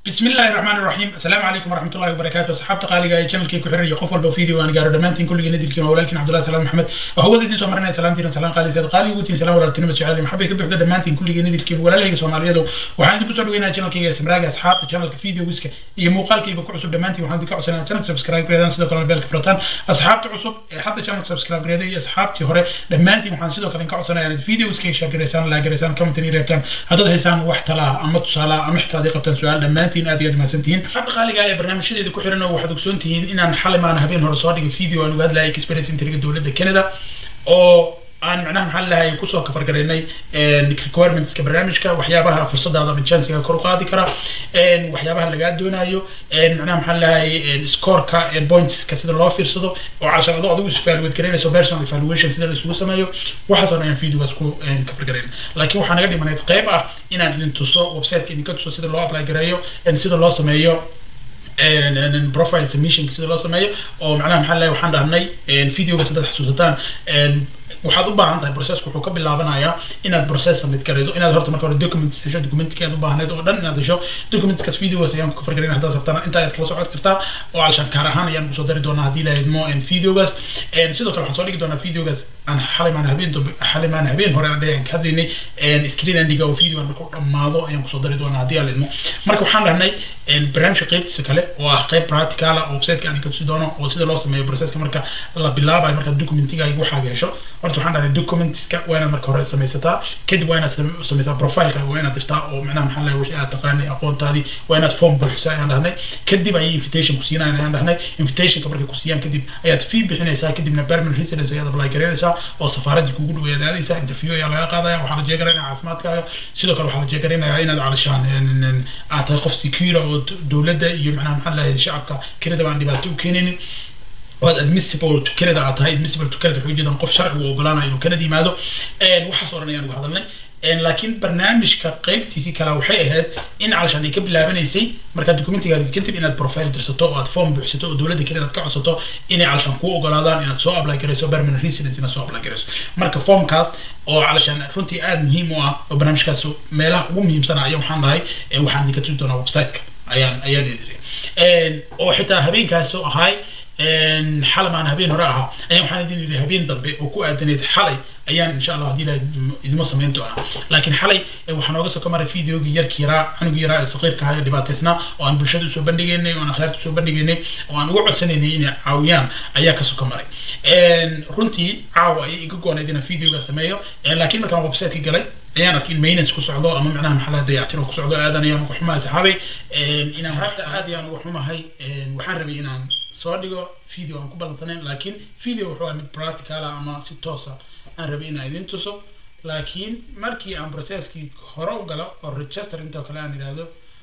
بسم الله الرحمن الرحيم السلام عليكم ورحمه الله وبركاته صحابتي قالي اي channelkii ku xiriir qof walba video aan gaaro dhamaantiin kulligii nadilkiin oo walaalkiin cabdullahi salaam maxamed oo hawada idin soo marinaya salaamtiin salaam qaali sayid qaali ugu tiin salaam walaaltinimo jecel maxabay ka buuxda dhamaantiin kulligii nadilkiin walaalahayga Soomaaliyeed waxaan idinku soo dhaweynaa channelkayga ismraaga asxaabta channelka videoiska iyo muuqaalkayba ku cusub dhamaantiin waxaan idinka codsanayaa channel subscribe gareedaan sidoo kale beelka furataan asxaabta cusub ee hadda channel subscribe gareeday iyo asxaabtii hore dhamaantiin waxaan sidoo kale idinka codsanayaa inaad videoiska share gareysaan la gareysaan comment iyo reebtaan haddaad haysaan wax talaa ama tusaale ama xitaa hadii qabtaan su'aal dhamaantiin aad iyo aad mahadsantihiin hadda qaaliga ee barnaamijyadeeda ku xiran oo waxaad ogsoon tihiin inaan xalay maana habeen hore soo dhigay video aan uga hadlayay experience intriga dowladda Canada oo aan macnaha maxaa lahay kusoo kafar garaynay requirementska barnaamijka waxyaabaha fursadaada ama chancega kor u qaadi kara waxyaabaha lagaa doonayo macnaha maxaa lahay scoreka pointska sida loo fiirsado oo calshan adoo adigu is-evaluate garaynayso personal evaluation sida la isugu sameeyo waxaas oo dhan ayaan videogaas ku kafar garayn laakiin waxaa naga dhimanayd qayb ah inaan idin tuso websiteka idinka tuso sida loo apply gareeyo sida loo sameeyo profile submission sida loo sameeyo oo macnaha maxaa lahay waxaan dhahnay videogaas haddaad xasuusataan waxaad u baahan tahay processku wuxuu ka bilaabanayaa inaad process submit garayso inaad horta marka hore documents hesho documentkii aad u baahneed oo dhan inaad hesho documentskaas videogaas ayaan ku fargarin haddaad rabtaan inta ayaad kala socod kartaa oo alshan kaar ahaan ayaan kusoo dari doonaa haddii lahayd mo videogaas sidoo kale waxaan soo dhigi doonaa videogaas aan xalay maan habeen dambe xalay maan habeen hore aan dhayaan ka hadlaynay screen andiga oo video aan markuu dhammaado ayaan kusoo dari doonaa haddii aan idmo marka waxaan dhahnay barnaamijka qaybtiisa kale oo ah qayb practical oo websiteka aan ka tusi doono oo sida loo sameeyo processka marka la bilaabayo marka documentigaaga waxaaga hesho horta waxaan dhahnay documentska waa inaad marka hore samaysataa kadib waa inaad samaysaa profileka waa inaad dirtaa oo macnaha maxaa lahay wixii aad taqaanay aqoontaadii waa inaad form buuxisaa ayaan dhahnay kadib ayay invitation ku siinayaan ayaan dhahnay invitationka markay ku siiyaan kadib ayaad fee bixinaysaa kadibna permanent residence ayaad apply garaynaysaa oo safaaradii kugu dhow ayaad aadaysaa interview ayaa laga qaadaya waxaa la jeegaraynaya caafimaadkaaga sidoo kale waxaa la jeegaraynayaa inaad calishaan aad tahay qof secure oo dowladda iyo macnaha maxaa lahay shacabka kelida baan dhibaato u keenaynin waad admissible to Canada aad tahay admissible to Canada wuxuu jeedaan qof sharci u ogolaanayo inuu Canada yimaado waxaas oo dhan ayaan uga hadalnay laakiin barnaamijka qaybtiisii kale waxay ahayd in calashaan ay ka bilaabanaysay markaad documentigaada kadib inaad profile dirsato oo aad form buuxsato oo dowladda Canada aad ka codsato inay calashaan kuu ogolaadaan inaad soo apply garayso permanent residence inaad soo apply garayso marka formkaas oo calashaan runtii aad muhiim u ah oo barnaamijkaas meelaha ugu muhiimsan ayaa waxaan dhahay waxaan idinka tusi doonaa websiteka ayaan ayaan idin oo xitaa habeenkaas oo ahay xalay maan habeen hore ahaa ayaan waxaan idin yidhi habeen dambe oo ku aadanayd xalay ayaan insha allah haddii ilahay idimo samayn doonaa laakiin xalay waxaa nooga soo ka maray videogii yarkii yaraa canugii yaraa ee saqiirka ahaa ee dhibaataysnaa oo aan bulshada usoo bandhigaynay oo aan akhyaarta usoo bandhigaynay oo aan uga codsanaynay inay caawiyaan ayaa kasoo ka maray runtii caawa ayay iga goonayd inaan videoga sameeyo laakiin markaan websiteka galay ayaan arkay in maintenance ku socdo ama macnaha maxaa laha dayactir ku socdo aadan ayaan uga xumahay saxaabay inaan horta aad ayaan uga xumahay waxaan rabay inaan soo dhigo video aan ku ballansanayn laakiin video wuxuu ahaa mid practical ah ama si toosa aan rabay inaan idin tuso laakiin markii aan processkii hore u galo oo register intoo kale aan idhaahdo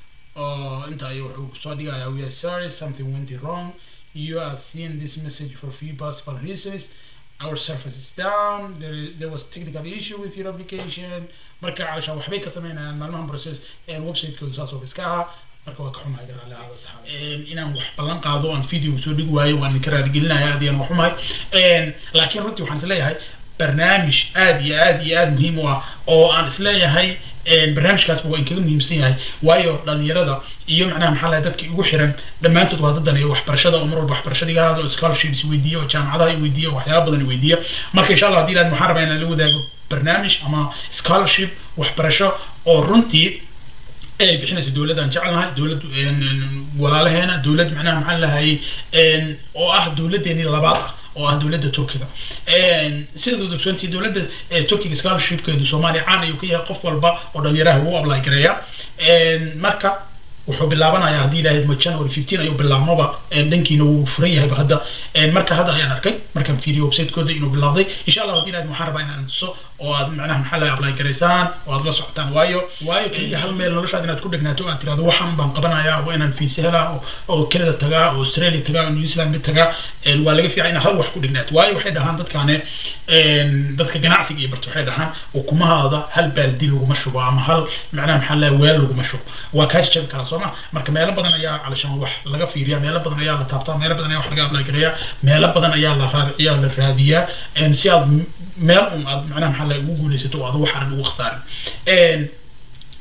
oo inta ayuu wuxuu soo dhigayaa we are sorry something went wrong you are seeing this message for few possible reasons our service is down there, there was technical issue with your application marka calashaan waxbay ka sameynayaan maalmahan process website-kooda saas oo iska ahaa marka waa ka xumahay garaale aada saxaab inaan wax ballan qaado aan video soo dhigi waayo waan idinka raaligelinaya aad iyaan uga xumahay laakiin runtii waxaan isleeyahay barnaamij aad iyo aad iyo aad muhiim u ah oo aan isleeyahay barnaamijkaasba waa inkaga muhiimsan yahay waayo dhalinyarada iyo macnaha maxaa lahay dadka igu xiran dhammaantood waa dadan iyo waxbarashada oo mar walba waxbarashada iga hadlo scholarships weydiiya oo jaamacadaha i weydiiya waxyaaba badan i weydiiya marka insha allah haddii ilaad waxaan rabaa inaan la wadaago barnaamij ama scholarship waxbarasho oo runtii ay bixinayso dowladdan jecelnahay dowlad walaalaheena dowlad macnaha maxaa lahayay oo ah dowladdeeni labaad ah oo ah dowladda turkiga sida ogsoontii dowladda turkiga scholarshipkeedu soomaaliya caan ayuu ka yahay qof walba oo dhalinyaraha wuu apply gareeya marka wuxuu bilaabanayaa haddii ilaahayd ma january fifteen ayuu bilaabmaba dhankiina wuu furan yahayba hadda marka hadda ayaan arkay markaan fiiriyo website-kooda inuu bilaabday insha allah haddii ilaahayd waxaan rabaa inaan tuso oo aad macnaha maxaa laga apply garaysaan oo aad la socotaan waayo waayo keliya hal meel noloshaad inaad ku dhegnaato oo aad tirahdo waxaan baan qabanayaa waa inaan fiise helaa oo canada tagaa oo australia tagaa oo new zealand mid tagaa waa laga fiican inaad hal wax ku dhegnaato waayo waxay dhahaan dadkaane dadka ganacsiga iyo barta waxay dhahaan ukumahaada hal baaldi laguma shubo ama hal macnaha maxaa laga weel laguma shubo waa kaa jabi karaa sooma marka meelo badan ayaa calashaan wax laga fiiriyaa meelo badan ayaa la taabtaa meelo badan ayaa wax laga apply gareeyaa meelo badan ayaa la raadiciyaa la raadiyaa si aad meel un aad macnaha maxaa laga ugu guulaysato oo aad wax aran ugu khasaarin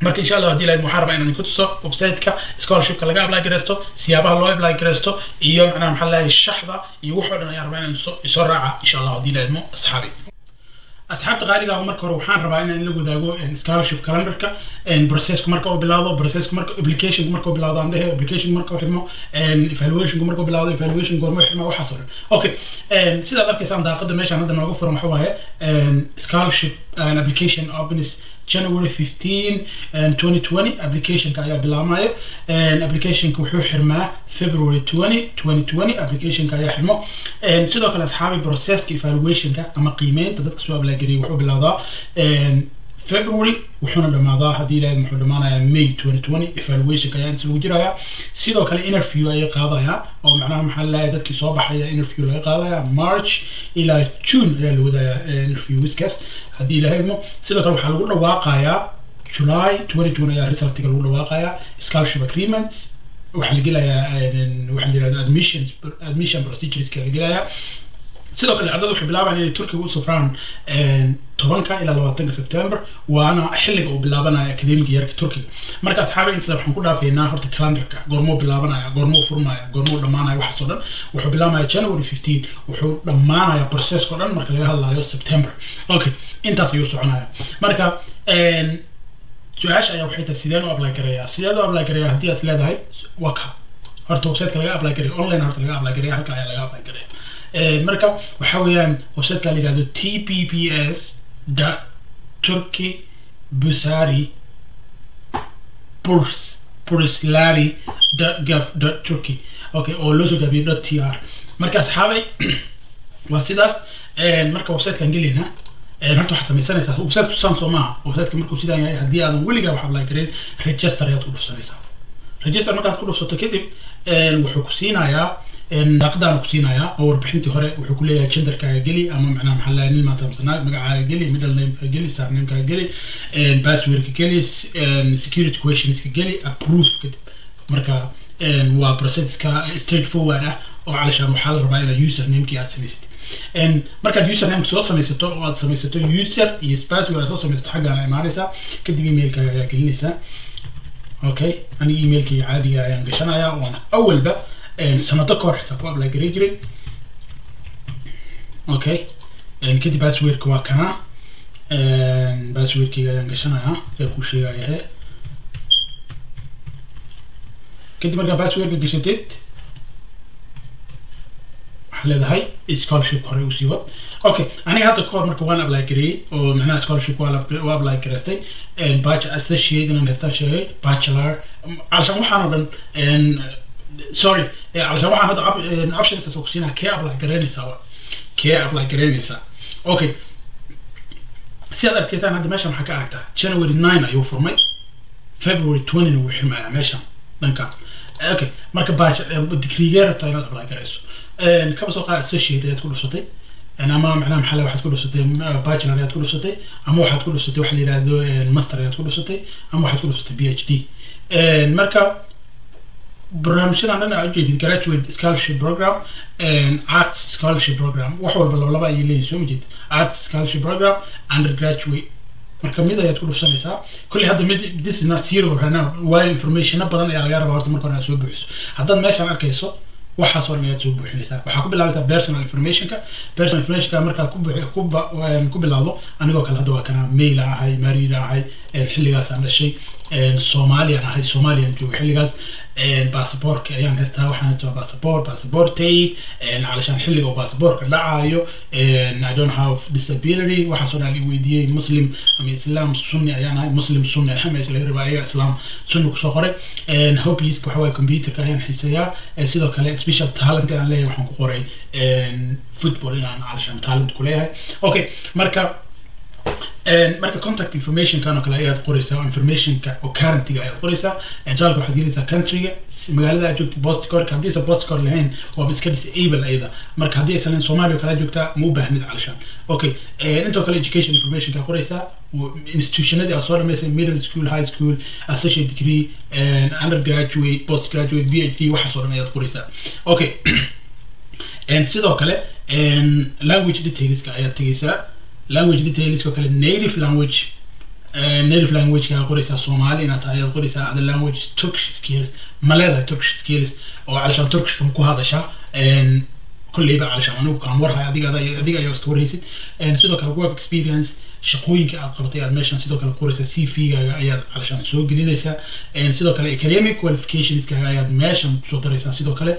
marka insha allah hadii lahayd waxaan rabaa inaan ku tuso website-ka scholarshipka laga apply gareysto siyaabaha loo apply gareysto iyo macnaha maxaa lahahay shaxda iyo wax oo dhan ayaan rabaa inaan isoo raaca insha allah hadii lahayd mo asxaabi asxaabta qaaliga marka hore waxaan rabaa inaan la wadaago scholarship calendarka processku marka uu bilaawdo processku marka applicationku marka uu bilaawdo aan dhehe applicationku marka uu xirmo evaluationku marka uu bilaawdo evaluation goorma uu xirmo waxaas oo dhan okay sidaad arkaysaan daaqada meeshaan hadda nooga furan waxa waaye scholarship application opens January 15 2020 applicationka ayaa bilaabmaya applicationka wuxuu xirmaa February 20 2020 applicationka ayaa xirmo sidoo kale asxaabi processka evaluationka ama qiimeynta dadka soo apply gariyay wuxuu bilowdaa February wuxuuna dhamaadaa haddii ilaahay muxuu dhamaanayaa May 2020 evaluationka ayaa inta lagu jirayaa sidoo kale interview ayay qaadayaan oo macnaha maxaa lahayaa dadkii soo baxaya interview laga qaadaya March ilaa June ayaa la wadayaa interviewskaas haddii ilaahay mo sidoo kale waxaa lagu dhawaaqayaa July 2020 ayaa resultiga lagu dhawaaqayaa scholarship agreements waxaa la gelayaa waxaa la yirahdaa admission admission procedureska la gelayaa sidoo kale ardada waxay bilaabayaan inay turkiga u safraan tobanka ilaa labaatanka september waana xilliga uu bilaabanayo akademiga yarka turkiga marka asxaabi inta waxaan ku dhaafaynaa horta calendarka goormuu bilaabanaya goormuu furmaya goormuu dhammaanaya waxaas oo dhan wuxuu bilaabaya january fifteen wuxuu dhammaanaya processka o dhan marka laga hadlayo september okay intaas ayuu soconaya marka su-aasha ayaa waxay tahay sideen u apply gareeyaa sideen u apply gareeyaa haddii aad leedahay waa ka horta websiteka laga apply gareeya online horta laga apply gareeya halka ayaa laga apply gareeya marka waxa weeyaan websiteka la yihahdo t p p s dot turkey busari burs burslari dot gov dot turkey okay oo loo soo gaabiyo dot t r marka asxaabay waa sidaas marka websitekan gelaynaa horta waxaad samaysanaysaa website tusaan soo maaha websiteka markuu sidaan yahay haddii aadan weligaa wax apply gareyn register ayaad ku dhufsanaysaa register markaad ku dhufsato kadib wuxuu ku siinayaa daaqadaana ku siinayaa oo warbixintii hore wuxuu ku leeyahay genderkaaga geli ama macnaha maxaa lahay nin maanta amsanaag magacaaga geli middle namekaaga geli sarnamekaaga geli passwordka geli security questionska geli approve kadib marka waa processka straight forward ah oo calashaan waxaa la rabaa inaad usernamekii aad samaysatid markaad usernameka soo samaysato oo aad samaysato user iyo password aad soo samaysato xaggaana imaanaysaa kadib emailkaaga ayaa gelinaysaa okay aniga emailkayga caadiga ayaan gashanayaa waana awalba sanado kahor xitaa ku apply garay jiray okay kadib passwordka waa kana passwordkayga ayaan gashanayaa ee ku sheegayahe kadib markaa passwordka gashatid waxaa leedahay scholarship hore usii wad okay aniga hadda kahor marka waan apply gareeyey oo macnaha scholarship waa waa apply gareystay bachelor associate inaan haystaan sheegay bachelor calashaan waxaan oo dhan sorry calashaan waxaan hadda options ku siinaa kee apply gareynaysaa wa kee apply gareynaysaa okay si aad arkaysaan hadda meeshan waxaa ka aragtaa january nine ayuu furmay february twentyna wuu xirmayaa meeshan dhankan okay marka digreegee rabtaa inaad apply garayso kaba soo qaad associate ayaad ku dhufsatay ama macnaha maxaa waxaad ku dhufsatay bachelor ayaad ku dhufsatay ama waxaad ku dhufsatay waxa la yidhahdo master ayaad ku dhufsatay ama waxaad ku dhufsatay b h d marka barnaamijyadan dhan aad ujeedid graduate scholarship program arts scholarship program wax walba labalaba ayay leeyihin soo ma jeedid arts scholarship program undergraduate marka mid ayaad ku dhufsanaysaa kulli hadda mid this is not zero right now waayo informationa badan ayaa laga rabaa horta marka hore aad soo buuxiso haddaad meeshaan arkayso waxaas oo dhan ayaad soo buuxinaysaa waxaa ku bilaabaysaa personal informationka personal informationka markaa ku ku ku bilaawdo anigoo kale hadda waa kana mail aan ahay mariid aan ahay xilligaas aan dhashay soomaaliyaan ahay soomaaliyaan joogo xilligaas baasaboorka ayaan haystaa waxaan haystaa baasaboor baasaboor tape calashaan xilliga oo baasaboorka dhacayo i don't have disability waxaasoo dhan la weydiiyey muslim ama islam sunni ayaan ahay muslim sunni ah meesha laga rabaa ayaga islam sunni kusoo qoray hobbies waxa waaye computerka ayaan xiiseeyaa sidoo kale special talent aan leeyahay waxaan ku qoray football inaan calashaan talent ku leeyahay okay marka marka contact informationkan oo kale ayaad qoraysaa oo informationka oo currentyga ayaad qoraysaa jaalka waxaad gelaysaa countryga magaalada aad joogtid postcorka haddii aysan postcor lahayn waaba iska disable ayada marka haddii aysan lahayn soomaaliya kala joogtaa ma u baahnid calashaan okay intoo kale education informationka qoraysaa institutionadii aad soo dhamaysay middle school high school associate degree undergraduate postgraduate b h d waxaas oo dhan ayaad qoraysaa okay sidoo kale language detailska ayaad tegaysaa language detailska kale native language native language kaa qoraysaa soomaali inaad tahay ayaad qoraysaa other language turkish skills ma leedahay turkish skills oo calashaan turkishka ku hadasha kolleyba calashaan anigu kaan warhay adiga adiga ayaa iska warhaysid sidoo kale work experience shaqooyinka aad qabatay aad meeshan sidoo kale qoraysaa c v gaaga ayaad calashaan soo gelinaysaa sidoo kale academic qualificationskaaga ayaad meeshan soo daraysaa sidoo kale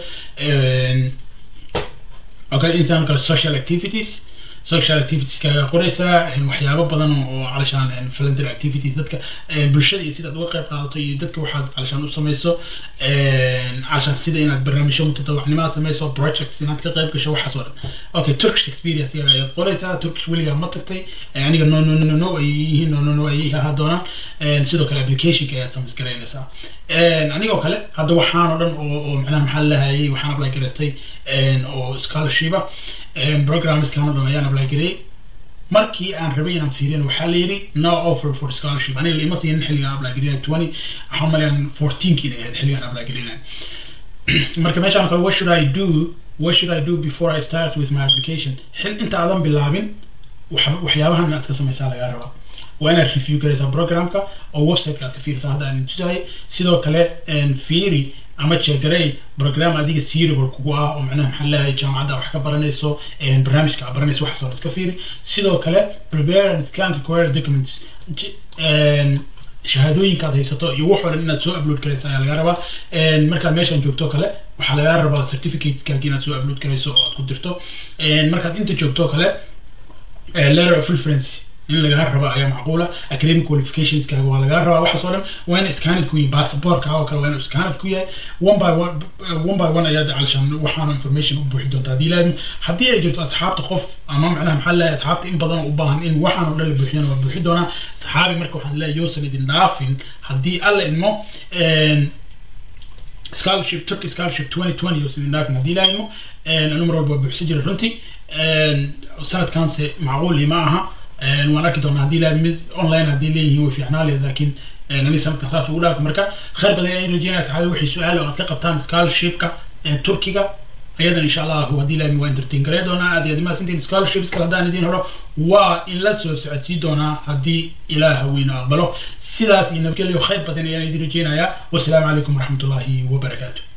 okay intaan kale social activities social activities kaaga qoraysaa waxyaabo badan oo calashaan volunteer activities dadka bulshada iyo sidaad uga qayb qaadato iyo dadka waxaad calashaan u samayso calashaan sida inaad barnaamijyo mutadawacnimada samayso projects inaad ka qayb gasho waxaas oo dhan okay turkish experience yaga ayaad qoraysaa turkish weligaa ma tagtay aniga no no no no ay yihiin no no no ay ahaa doonaan sidoo kale applicationka ayaad samays garaynaysaa anigoo kale hadda waxaan oo dhan oo oo macnaha maxaa lahayay waxaan apply garaystay oo scholarship programskan oo dhan ayaan apply gareeyay markii aan rabay inaan fiiriyan waxaa la yidhi no offer for scholarship aniga ima siinin xilligaan apply gareynay twenty waxaan malayaan fourteenkii inay ahayd xilligaan apply gareynay marka meeshaan kale what should I do what should I do before I start with my application xil inta aadan bilaabin waxyaabahan inaad iska samaysaa lagaa rabaa waa inaad review garaysaa programka oo websiteka aad ka fiirisaa hadda aan tusahay sidoo kale fiiri ama jeegarey program adiga seriable kugu ah oo macnaha maxaa leeyahay jaamacadda wax ka baranayso barnaamijka aad baranayso waxaasoo iska fiiri sidoo kale prepare and scan required documents shahaadooyinka aad haysato iyo wax oo dhan inaad soo upload garaysa ayaa laga rabaa markaad meeshan joogto kale waxaa laga rabaa certificateskaagi inaad soo upload garayso oo aad ku dirto markaad inta joogto kale letter of reference in lagaa rabo ayaa macquula academic qualificationskaaga waa lagaa rabaa waxaas oo dhan waa in scaned ku yihin passportka oo kale waa in scaned ku yahay one by one one by one ayaad calashaan waxaana information u buuxi doonta haddii laadin haddii ay jirto asxaabta qof ama macnaha maxaa leeyahay asxaabta in badan oo u baahan in waxaan oo dhan la buuxiyana waa buuxi doonaa saxaabi marka waxaan leeyahay yousan idin dhaafin haddii alla idmo scholarship turkey scholarship 2020 oo sidin dhaafin haddii laadimo anu mar walba buuxsan jiray runtii sanadkaanse macquul ima aha waan arki doonaa haddii laad mid online haddii leeyihiin way fiicnaa leed laakiin ani sanadkan saas ugu dhaafi marka khayr badan ayaan rajeynaya saxaabi waxay su-aal oo aad ka qabtaan scholarshipka turkiga ayadan insha allahu haddii laadmi waa entertain garee doonaa aad iyo adimaasintiin scholarships kale haddaan idiin horo waa in la soo socodsii doonaa haddii ilaah weynu aqbalo sidaas iyo nabadgelyo khayr badan ayaan idin rajeynayaa wasalaamu calaykum waraxmatullaahi wabarakaatu